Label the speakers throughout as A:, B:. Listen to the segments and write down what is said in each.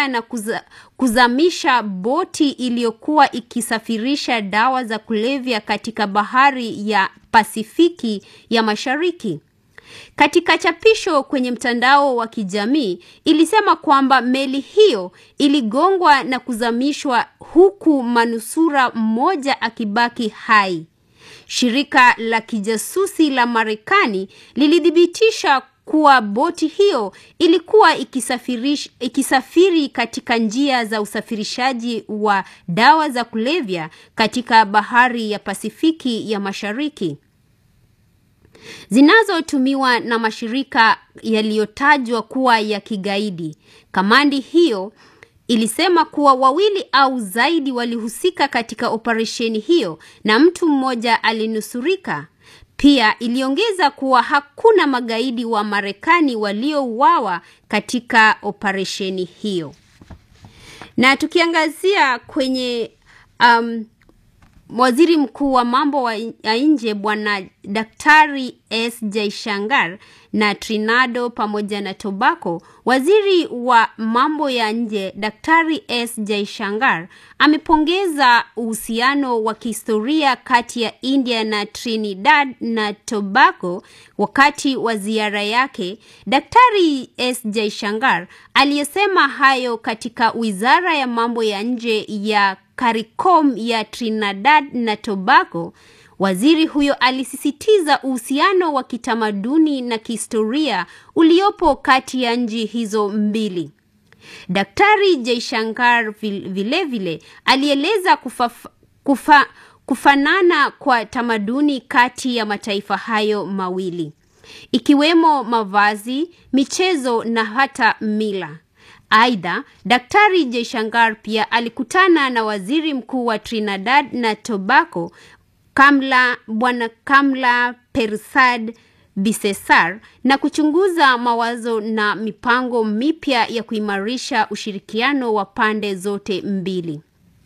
A: kushambulia na kuza, kuzamisha boti iliyokuwa ikisafirisha dawa za kulevya katika bahari ya Pasifiki ya Mashariki. Katika chapisho kwenye mtandao wa kijamii ilisema kwamba meli hiyo iligongwa na kuzamishwa huku manusura mmoja akibaki hai. Shirika la kijasusi la Marekani lilithibitisha kuwa boti hiyo ilikuwa ikisafiri katika njia za usafirishaji wa dawa za kulevya katika bahari ya Pasifiki ya Mashariki zinazotumiwa na mashirika yaliyotajwa kuwa ya kigaidi. Kamandi hiyo ilisema kuwa wawili au zaidi walihusika katika operesheni hiyo na mtu mmoja alinusurika. Pia iliongeza kuwa hakuna magaidi wa Marekani waliouawa katika operesheni hiyo. Na tukiangazia kwenye um, Waziri Mkuu wa mambo ya nje Bwana Daktari S Jaishankar na Trinidad pamoja na Tobago, waziri wa mambo ya nje Daktari S Jaishankar amepongeza uhusiano wa kihistoria kati ya India na Trinidad na Tobago wakati wa ziara yake. Daktari S Jaishankar aliyesema hayo katika wizara ya mambo ya nje ya CARICOM ya Trinidad na Tobago. Waziri huyo alisisitiza uhusiano wa kitamaduni na kihistoria uliopo kati ya nchi hizo mbili. Daktari Jaishankar vilevile vile, alieleza kufa, kufa, kufanana kwa tamaduni kati ya mataifa hayo mawili ikiwemo mavazi, michezo na hata mila. Aidha, Daktari Jaishankar pia alikutana na waziri mkuu wa Trinidad na Tobago Kamla Bwana Kamla Persad Bisesar na kuchunguza mawazo na mipango mipya ya kuimarisha ushirikiano wa pande zote mbili.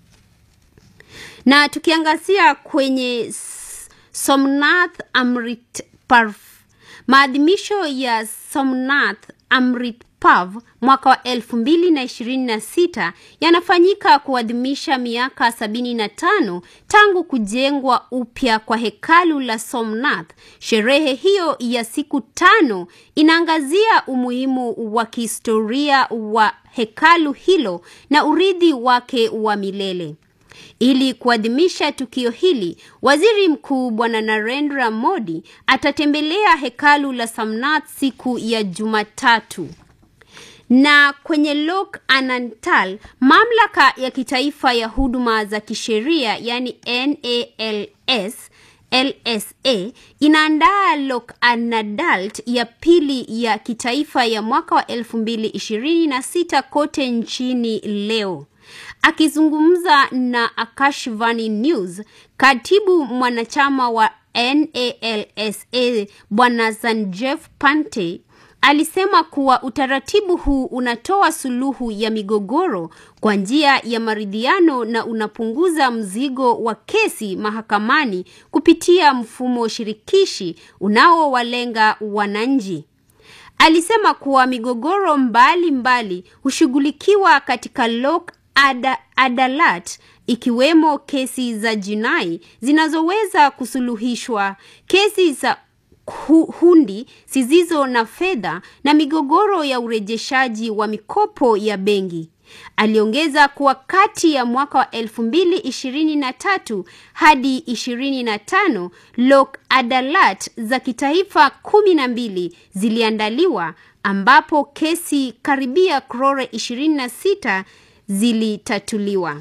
A: Na tukiangazia kwenye Somnath Amrit Parv, maadhimisho ya Somnath Amrit Parv mwaka wa elfu mbili na ishirini na sita yanafanyika kuadhimisha miaka sabini na tano tangu kujengwa upya kwa hekalu la Somnath. Sherehe hiyo ya siku tano inaangazia umuhimu wa kihistoria wa hekalu hilo na urithi wake wa milele. Ili kuadhimisha tukio hili, Waziri Mkuu Bwana Narendra Modi atatembelea hekalu la Somnath siku ya Jumatatu. Na kwenye Lok Anantal, mamlaka ya kitaifa ya huduma za kisheria yani NALS LSA inaandaa Lok Anadalt ya pili ya kitaifa ya mwaka wa 2026 kote nchini leo. Akizungumza na Akashvani News, katibu mwanachama wa NALSA Bwana Sanjeev Pante alisema kuwa utaratibu huu unatoa suluhu ya migogoro kwa njia ya maridhiano na unapunguza mzigo wa kesi mahakamani kupitia mfumo shirikishi unaowalenga wananchi. Alisema kuwa migogoro mbalimbali hushughulikiwa katika Lok Ada, Adalat ikiwemo kesi za jinai zinazoweza kusuluhishwa, kesi za hundi zisizo na fedha na migogoro ya urejeshaji wa mikopo ya benki. Aliongeza kuwa kati ya mwaka wa 2023 hadi 25 Lok Adalat za kitaifa kumi na mbili ziliandaliwa ambapo kesi karibia krore 26 zilitatuliwa.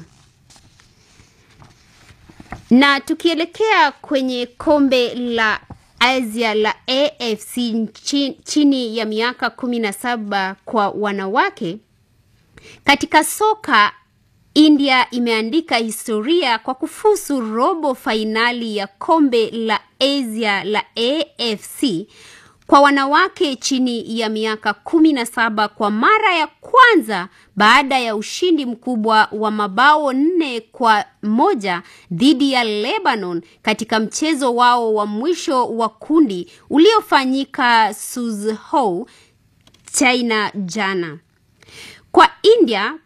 A: Na tukielekea kwenye kombe la Asia la AFC chini ya miaka kumi na saba kwa wanawake katika soka, India imeandika historia kwa kufusu robo fainali ya kombe la Asia la AFC kwa wanawake chini ya miaka kumi na saba kwa mara ya kwanza baada ya ushindi mkubwa wa mabao nne kwa moja dhidi ya Lebanon katika mchezo wao wa mwisho wa kundi uliofanyika Suzhou, China jana. Kwa India